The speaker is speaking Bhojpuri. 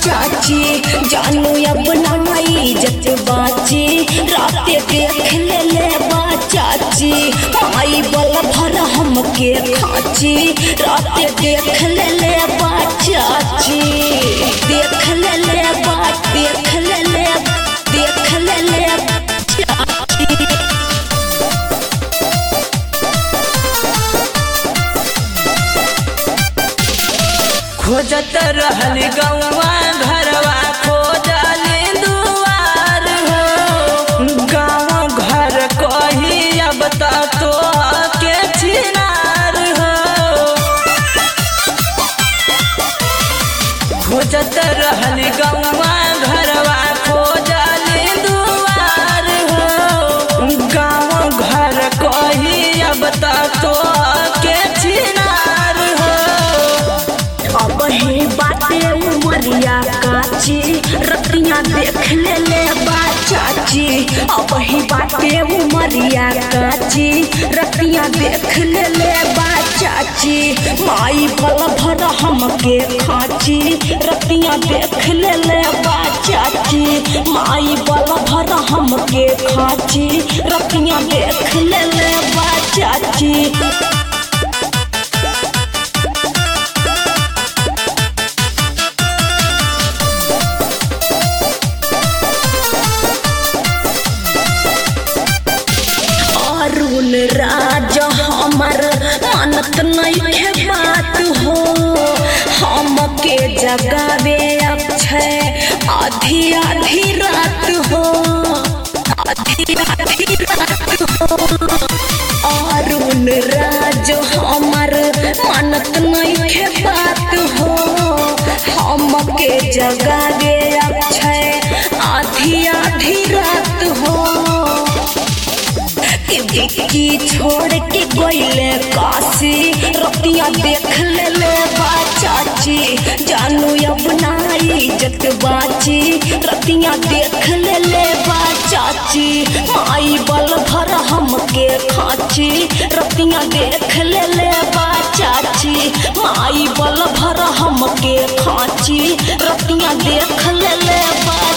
चाची जानू अब नाई जत बाची राते देख ले ले बा चाची माई बल भर हमके खाची राते देख ले ले बा चाची देख ले ले बा देख ले ले देख ले ले चाची खोजत रहल गौवा घरवा खोजले दुआर हो गाँव घर कही अब त तो के छिनार हो खोजत रहल गौवा घरवा खोजले दुआर हो गाँव घर कही अब त तो के छिनार हो अब ही बाटे उमरिया काची रतिया देख ले ले बा चाची अब ही बाटे उमरिया काची रतिया देख ले ले बा चाची माई भल भर हमके खाची रतिया देख ले ले बा चाची माई बल भर हमके खाची रतिया देख ले ले बा चाची अरुण राज हमर मानत नहीं बात हो हमके जगावे अक्षय आधी आधी रात हो आधी आधी रात हो अरुण राज हमर मानत नहीं बात हो हमके जगावे अक्षय आधी आधी रात हो कि विक्की छोड़ के गईले काशी रतिया देख ले ले बा चाची जानू अब नाई जत बाची रतिया देख ले ले बा चाची माई बल भर हमके खाची रतिया देख ले ले बा चाची माई बल भर हमके खाची रतिया देख ले ले बा